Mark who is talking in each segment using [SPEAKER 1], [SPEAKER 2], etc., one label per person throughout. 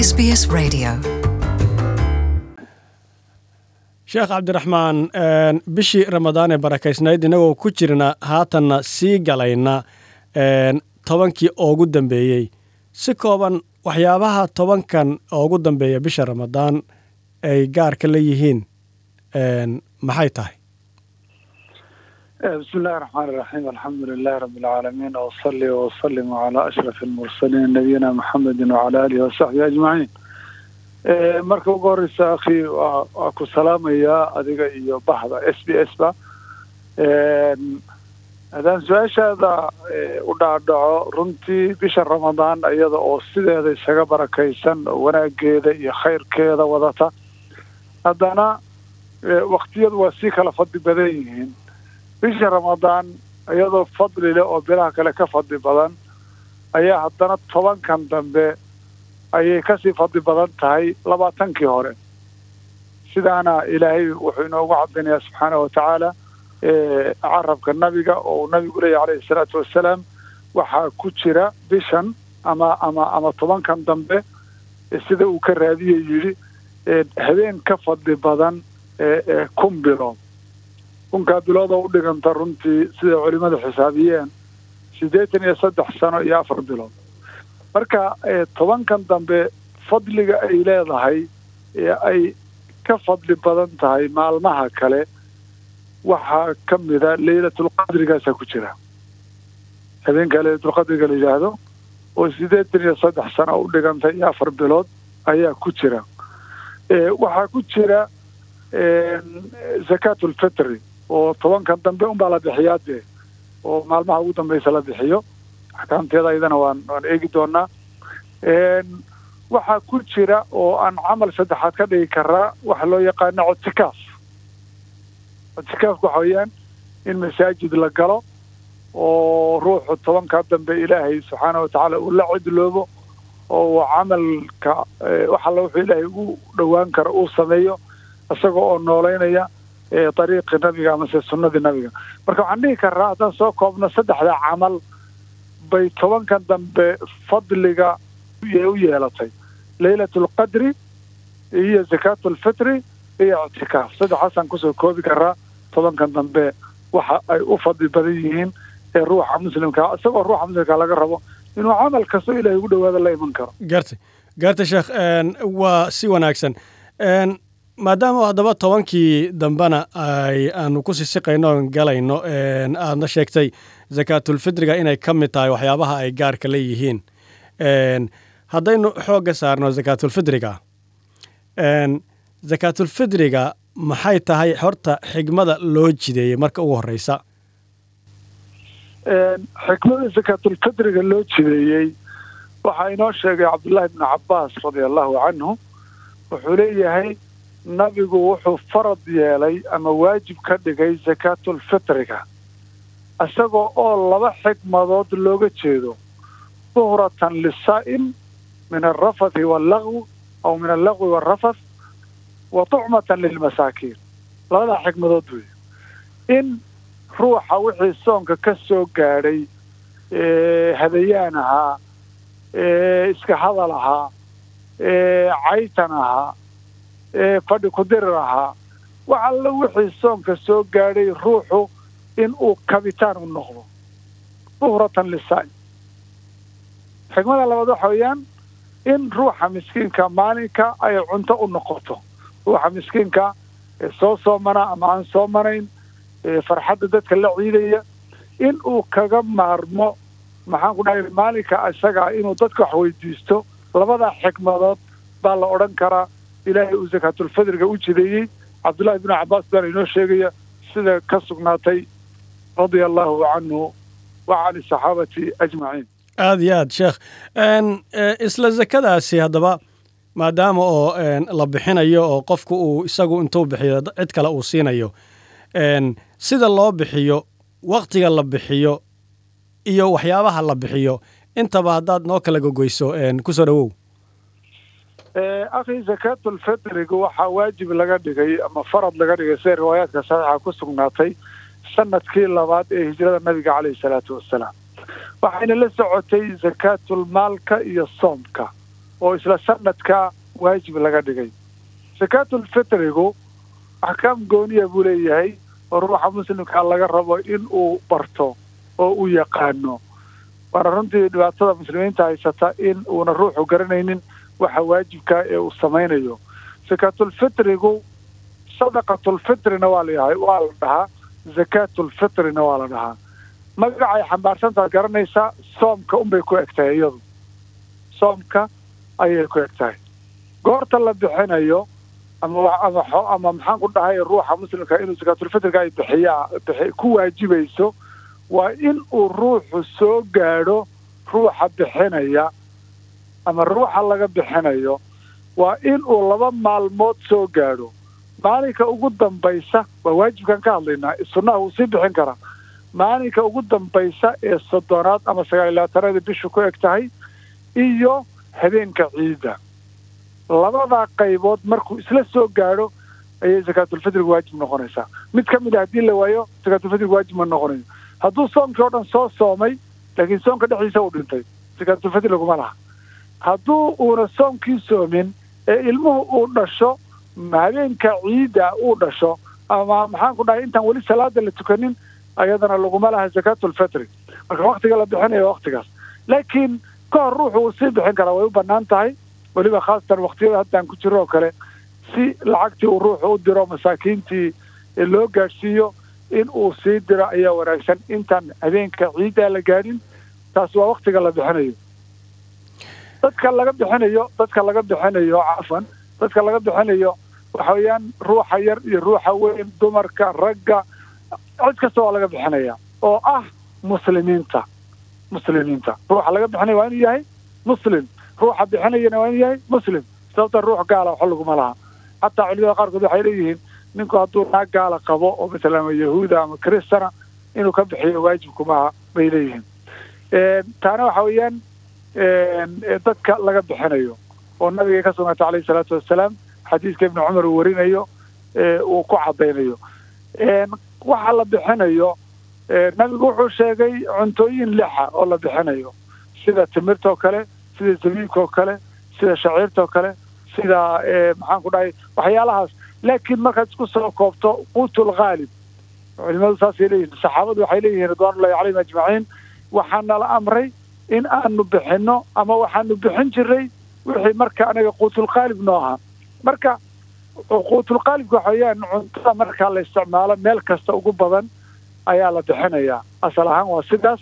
[SPEAKER 1] SBS Radio.
[SPEAKER 2] sheekh cabdiraxmaan bishii ramadaan ee barakaysnayd innagoo ku jirna haatanna sii galayna tobankii oogu dambeeyey si kooban waxyaabaha tobankan oogu dambeeya bisha ramadaan ay gaarka la yihiin maxay tahay
[SPEAKER 3] بسم الله الرحمن الرحيم الحمد لله رب العالمين وصلي وسلم على أشرف المرسلين نبينا محمد وعلى آله وصحبه أجمعين marka ugu horeysa akhi waa ku salaamayaa adiga iyo baxda s b s ba haddaan su-aashaada u dhaadhaco runtii bisha ramadaan iyada oo sideeda isaga barakaysan oo wanaageeda iyo khayrkeeda wadata haddana waktiyadu waa sii kala fadli badan yihiin bisha ramadaan iyadoo fadli leh oo bilaha kale ka fadli badan ayaa haddana tobankan dambe ayay kasii fadli badan tahay labaatankii hore sidaana ilaahay wuxuu inoogu cadinayaa subxaana wa tacaala carabka nabiga oo uu nabigu leeyahy calayhi salaatu wassalaam waxaa ku jira bishan ama ama ama tobankan dambe sida uu ka raadiye yidhi habeen ka fadli badan kun bilood kunkaa bilood oo u dhiganta runtii siday culimadu xisaabiyeen siddeetan iyo saddex sano iyo afar bilood marka tobankan dambe fadliga ay leedahay ee ay ka fadli badan tahay maalmaha kale waxaa ka mida leylatulqadrigaasaa ku jira habeenkaa leylatulqadriga la yidhaahdo oo siddeetan iyo saddex sano u dhiganta iyo afar bilood ayaa ku jira waxaa ku jira zakaatulfitri oo tobankan dambe unbaa la bixiyaa dee oo maalmaha ugu dambeysa la bixiyo axkaamteeda ayadana waan waan eegi doonaa waxaa ku jira oo aan camal saddexaad ka dhigi karaa waxa loo yaqaano cotikaaf cotikaafka waxa weeyaan in masaajid la galo oo ruuxu tobankaa dambe ilaahay subxaana wa tacaala uu la cidloobo oo uu camalka wax alla wuxuu ilaahay ugu dhowaan karo uu sameeyo isagoo oo noolaynaya dariiqii nabiga amase sunnadii nabiga marka waxaan dhihi karaa haddaan soo koobno saddexda camal bay tobankan dambe fadliga u yeelatay leylatulqadri iyo zakaatulfitri iyo ictikaaf saddexaasaan kusoo koobi karaa tobankan dambe waxa ay u fadli badan yihiin ee ruuxa muslimkaa isagoo ruuxa muslimkaa laga rabo inuu camal kasto ilahay ugu dhawaada la iman karo
[SPEAKER 2] gartay gartay sheekh waa si wanaagsan maadaama haddaba tobankii dambena ay aanu ku sisiqayno oon galayno aadna sheegtay zakaatulfitriga inay ka mid tahay waxyaabaha ay gaarka leeyihiin haddaynu xoogga saarno zakaatulfitriga zakaatulfitriga maxay tahay horta xigmada loo jideeyey marka ugu horreysa
[SPEAKER 3] xikmada zakaatulfitriga loo jideeyey waxaa inoo sheegay cabdullaahi bnu cabbaas radia allahu canhu wuxuu leeyahay nabigu wuxuu farad yeelay ama waajib ka dhigay zakaatulfitriga isagoo oo laba xikmadood looga jeedo duhratan lisaa'im min alrafathi wallagwi aw min allagwi waalrafath wa tucmatan lilmasaakiin labadaa xikmadood wey in ruuxa wixii soonka ka soo gaadhay hadayaan ahaa iska hadal ahaa caytan ahaa fadhi kudirir ahaa wax alla wixii soonka soo gaadhay ruuxu in uu kabitaan u noqdo duhratan lisaa'im xikmada labaad waxa weeyaan in ruuxa miskiinka maalinka ay cunto u noqoto ruuxa miskiinka ee soo soomana ama aan soomanayn farxadda dadka la ciidaya in uu kaga maarmo maxaan ku dhahay maalinka isagaa inuu dadka wax weydiisto labadaa xikmadood baa la odhan karaa ilaahay uu zakaatulfidriga u jideeyey cabdullahi bnu cabbaas baana inoo sheegaya sida ka sugnaatay radia allahu canhu wa can asaxaabati ajmaciin
[SPEAKER 2] aada iyo aad sheekh isla zakadaasi haddaba maadaama oo la bixinayo oo qofku uu isagu intuu bixiyo cid kale uu siinayo sida loo bixiyo waktiga la bixiyo iyo waxyaabaha la bixiyo intaba haddaad noo kala gogoyso kusoo dhowow
[SPEAKER 3] akhi zakaatulfitriga waxaa waajib laga dhigay ama farad laga dhigay sida riwaayaadka saxiixa ku sugnaatay sanadkii labaad ee hijrada nabiga caleyhi salaatu wassalaam waxayna la socotay zakaatulmaalka iyo soomka oo isla sanadka waajib laga dhigay sakaatulfitrigu axkaam gooniya buu leeyahay oo ruuxa muslimkaa laga rabo in uu barto oo uu yaqaano waana runtii dhibaatada muslimiinta haysata in uuna ruuxu garanaynin waxa waajibkaa ee uu samaynayo sakaatulfitrigu sadaqatulfitrina waa layahay waa la dhahaa zakaatulfitrina waa la dhahaa magacay xambaarsantaad garanaysaa soomka unbay ku eg tahay iyadu soomka ayay ku eg tahay goorta la bixinayo ama ama ama maxaan ku dhahay ruuxa muslimka inuu sakaatulfitriga ay bixiyaa bixi ku waajibayso waa in uu ruuxu soo gaadho ruuxa bixinaya ama ruuxa laga bixinayo waa in uu laba maalmood soo gaadho maalinka ugu dambaysa waa waajibkan ka hadlaynaa sunnaha wuu sii bixin karaa maalinka ugu dambaysa ee soddonaad ama sagaal iyo labaatanaada bishu ku eg tahay iyo habeenka ciidda labadaa qaybood markuu isla soo gaadho ayay sakaatulfitriga waajib noqonaysaa mid ka mid a haddii la waayo sakaatulfitriga waajib ma noqonayo hadduu soomkii oo dhan soo soomay laakiin soomka dhexdiisa uu dhintay sakaatulfitri laguma laha hadduu uuna soomkii soomin ee ilmuhu uu dhasho habeenka ciidda uu dhasho ama maxaan ku dhahay intaan weli salaada la tukanin ayadana laguma laha sakaatulfitri marka waktiga la bixinayo waktigaas laakiin ka hor ruuxu uu sii bixin karaa way u bannaan tahay weliba khaasatan waktiyada haddaan ku jiro oo kale si lacagtii uu ruuxu u diro masaakiintii loo gaadhsiiyo in uu sii diro ayaa wanaagsan intaan habeenka ciiddaa la gaadhin taas waa waktiga la bixinayo dadka laga bixinayo dadka laga bixinayo cafan dadka laga bixinayo waxa weeyaan ruuxa yar iyo ruuxa weyn dumarka ragga cid kasta waa laga bixinaya oo ah muslimiinta muslimiinta ruuxa laga bixinaya waa inuu yahay muslim ruuxa bixinayana waa inuu yahay muslim sababta ruux gaala waxa laguma laha xataa culimada qaarkood waxay leeyihiin ninku hadduu naag gaala qabo oo masalan ama yahuuda ama kristana inuu ka bixiyo waajibkumaha bay leeyihiin taana waxa weeyaan dadka laga bixinayo oo nabiga ka sugnaatay alayhi salaatu wassalaam xadiiska ibnu cumar uu warinayo uu ku caddaynayo waxa la bixinayo nabigu wuxuu sheegay cuntooyin lixa oo la bixinayo sida timirtoo kale sida zabiibkaoo kale sida shaciirtoo kale sida maxaan ku dhahay waxyaalahaas laakiin markaad isku soo koobto quutul khaalib culimadu saasay leeyihin saxaabadu waxay leeyihiin ridwaanullahi calayhim ajmaciin waxaana la amray in aanu bixinno ama waxaanu bixin jiray wixii marka anaga quutulqaalib noo ahaa marka quutulqaalibka waxa weeyaan cuntada marka la isticmaalo meel kasta ugu badan ayaa la bixinayaa asal ahaan waa sidaas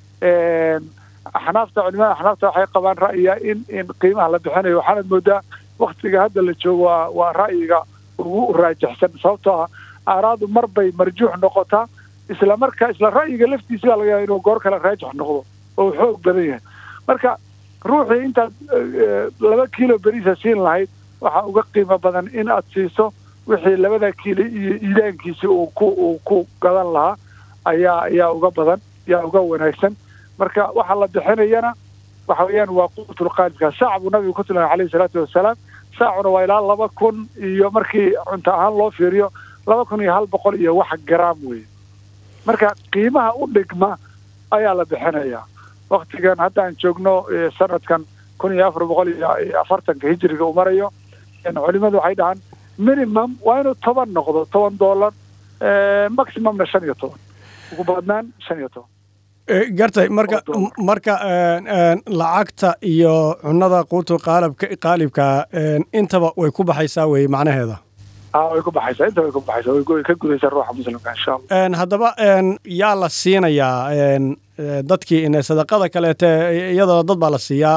[SPEAKER 3] axnaafta culimada axnaafta waxay qabaan ra'yiga in in qiimaha la bixinayo waxaanad moodaa waktiga hadda la joogo waa waa ra'yiga ugu raajixsan sababtoo ah aaraadu mar bay marjuux noqotaa isla marka isla ra'yiga laftiisa baa laga yaaba inuu goor kale raajix noqdo oo uu xoog badan yahay marka ruuxii intaad laba kiilo beriisa siin lahayd waxaa uga qiimo badan in aad siiso wixii labada kiilo iyo iidaankiisi uu ku uu ku gadan lahaa ayaa ayaa uga badan yaa uga wanaagsan marka waxa la bixinayana waxa weeyaan waa quutulqaalibka saac buu nabigu ku tilmaamay calayhi salaatu wasalaam saacuna waa ilaa laba kun iyo markii cunto ahaan loo fiiriyo laba kun iyo hal boqol iyo wax garaam weeye marka qiimaha u dhigma ayaa la bixinayaa waktigan haddaan joogno sanadkan kun iyo afar boqol iyo afartanka hijiriga uu marayo culimadu waxay dhahaan minimum waa inuu toban noqdo toban dollar maximumna shan iyo toban ugu badnaan shan iyo toban
[SPEAKER 2] gartay marka marka lacagta iyo cunada quutu qaalibka qaalibka intaba way ku baxaysaa weye macnaheeda
[SPEAKER 3] way ku baxaysaa inta way ku baxaysaa way ka gudaysaa ruuxa muslimka insha allah
[SPEAKER 2] haddaba yaa la siinayaa dadkii sadaqada kaleete iyadana dad baa la siiyaa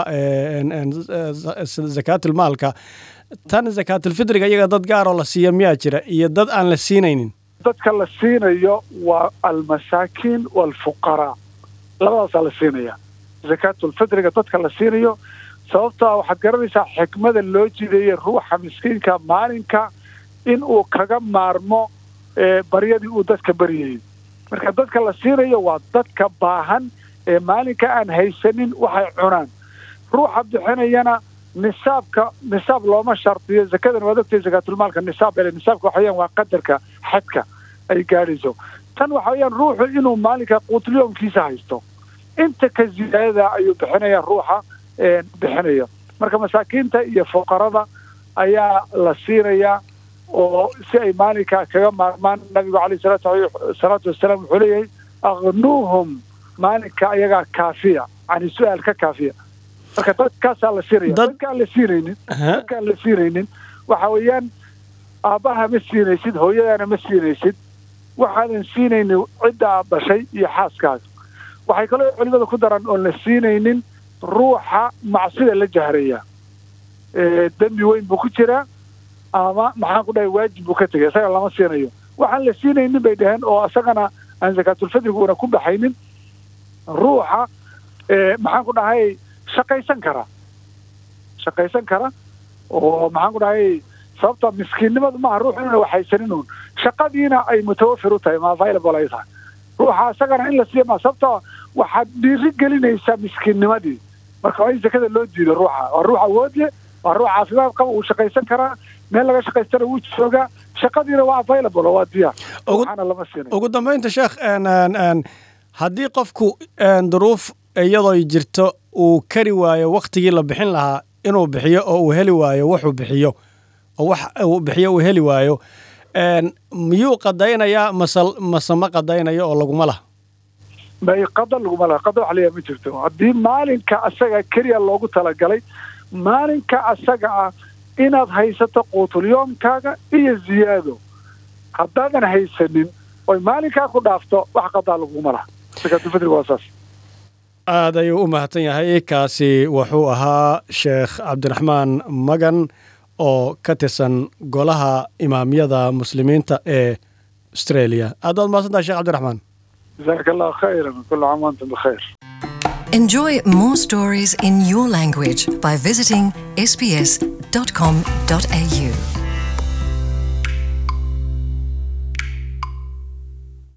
[SPEAKER 2] zakaatulmaalka tan zakaatulfitriga iyaga dad gaaroo la siiya miyaa jira iyo dad aan la siinaynin
[SPEAKER 3] dadka la siinayo waa almasaakiin waalfuqaraa labadaasaa la siinaya zakaatulfitriga dadka la siinayo sababtoa waxaad garanaysaa xikmada loo jideeyey ruuxa miskiinka maalinka in uu kaga maarmo baryadii uu dadka baryayey marka dadka la siinayo waa dadka baahan ee maalinka aan haysanin waxay cunaan ruuxa bixinayana nisaabka nisaab looma shardiyo zakadan waad ogtay zakaatulmaalka nisaab ele nisaabka waxa weyaan waa qadarka xadka ay gaadhayso tan waxa weeyaan ruuxu inuu maalinka quutulyoomkiisa haysto inta ka ziyaadada ayuu bixinaya ruuxa bixinaya marka masaakiinta iyo fuqarada ayaa la siinayaa oo si ay maalinka kaga maarmaan nabigu caleyh salaatu wasalaam wuxuu leeyahay aknuuhum maalinka ayagaa kaafiya yani su-aal ka kaafiya marka dadkaasaa la siinaya dadkaan la siinaynin dadkaan la siinaynin waxa weeyaan aabbaha ma siinaysid hooyadaana ma siinaysid waxaadan siinaynin cidda aad dhashay iyo xaaskaaga waxay kaloo culimada ku daran oon la siinaynin ruuxa macsida la jahraya dembi weyn buu ku jiraa ama maxaan ku dhahay waajib buu ka tegay isaga lama siinayo waxaan la siinaynin bay dhaheen oo isagana aan zakaatulfadriguuna ku baxaynin ruuxa maxaan ku dhahay shaqaysan kara shaqaysan kara oo maxaan ku dhahay sababta miskiinnimadu maaha ruux inuna waxaysanin uun shaqadiina ay mutawafir u tahay ma available ay tahay ruuxa isagana in la siiya ma sababta waxaad dhiiri gelinaysaa miskiinnimadii marka waa in zakada loo diido ruuxa waa ruux awood leh waa ruux caafimaad qaba uu shaqaysan karaa meel laga shaqaystana wuu joogaa shaqadiina waa available oo waa diyaar ruuxana lama siinay
[SPEAKER 2] ugu dambaynta sheekh haddii qofku duruuf iyadoo jirto uu kari waayo waktigii la bixin lahaa inuu bixiyo oo uu heli waayo wuxuu bixiyo oo wax uu bixiyo uu heli waayo miyuu qadaynayaa mase mase ma qadaynayo oo laguma laha
[SPEAKER 3] may qada laguma laha qada wax layaa ma jirto haddii maalinka asaga keliya loogu talagalay maalinka asaga ah inaad haysato quutulyoomkaaga iyo ziyaado haddaadan haysanin oy maalinkaa ku dhaafto wax qadaa laguma laha sakaatulfidriga waa saas
[SPEAKER 2] aad ayuu u mahadsan yahay kaasi wuxuu ahaa sheekh cabdiraxmaan magan oo ka tirsan golaha imaamyada muslimiinta ee australia aad baad mahadsantahay sheekh cabdiraxmaan
[SPEAKER 3] jazaaka allah khayran kula caam wantum bikhayr
[SPEAKER 1] Enjoy more stories in your language by visiting sbs.com.au.